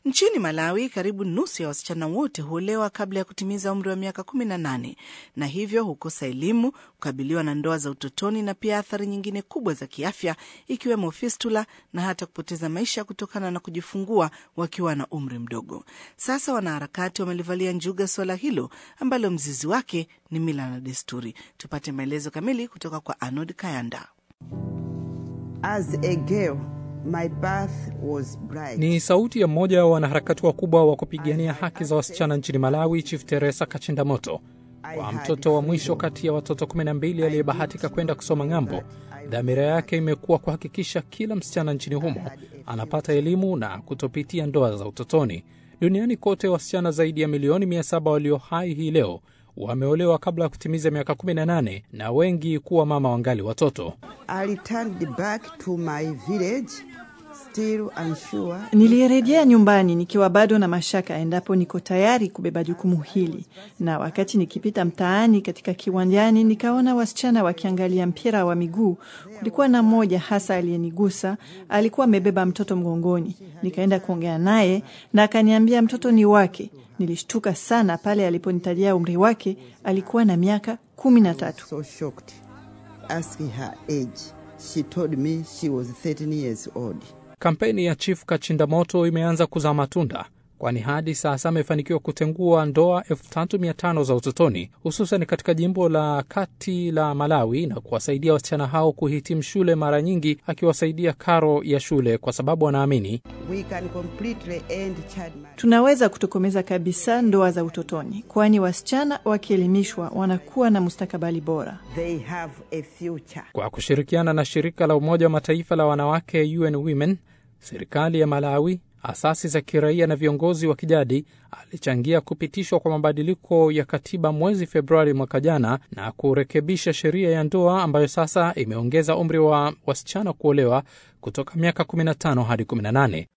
Nchini Malawi, karibu nusu ya wasichana wote huolewa kabla ya kutimiza umri wa miaka kumi na nane na hivyo hukosa elimu, kukabiliwa na ndoa za utotoni na pia athari nyingine kubwa za kiafya ikiwemo fistula na hata kupoteza maisha kutokana na kujifungua wakiwa na umri mdogo. Sasa wanaharakati wamelivalia njuga suala hilo ambalo mzizi wake ni mila na desturi. Tupate maelezo kamili kutoka kwa Arnold Kayanda. As a girl, my birth was bright. Ni sauti ya mmoja wa wanaharakati wakubwa wa kupigania haki za wasichana nchini Malawi, Chief Teresa Kachindamoto. Kwa mtoto wa mwisho kati ya watoto 12 aliyebahatika kwenda kusoma ng'ambo, dhamira yake imekuwa kuhakikisha kila msichana nchini humo anapata elimu na kutopitia ndoa za utotoni. Duniani kote wasichana zaidi ya milioni 700 walio hai hii leo wameolewa kabla ya kutimiza miaka 18 na wengi kuwa mama wangali watoto. I returned back to my village still unsure. Nilirejea nyumbani nikiwa bado na mashaka endapo niko tayari kubeba jukumu hili, na wakati nikipita mtaani katika kiwanjani nikaona wasichana wakiangalia mpira wa miguu. Kulikuwa na mmoja hasa aliyenigusa, alikuwa amebeba mtoto mgongoni. Nikaenda kuongea naye na akaniambia mtoto ni wake. Nilishtuka sana pale aliponitajia umri wake, alikuwa na miaka kumi na tatu. So shocked. Asking her age, she told me she was 13 years old. Kampeni ya Chief Kachindamoto imeanza kuzaa matunda, kwani hadi sasa amefanikiwa kutengua ndoa 3500 za utotoni, hususan katika jimbo la kati la Malawi, na kuwasaidia wasichana hao kuhitimu shule, mara nyingi akiwasaidia karo ya shule, kwa sababu anaamini We can completely end child marriage. Tunaweza kutokomeza kabisa ndoa za utotoni, kwani wasichana wakielimishwa wanakuwa na mustakabali bora. They have a future. Kwa kushirikiana na shirika la Umoja wa Mataifa la wanawake UN Women, serikali ya Malawi, asasi za kiraia na viongozi wa kijadi alichangia kupitishwa kwa mabadiliko ya katiba mwezi Februari mwaka jana na kurekebisha sheria ya ndoa ambayo sasa imeongeza umri wa wasichana kuolewa kutoka miaka 15 hadi 18.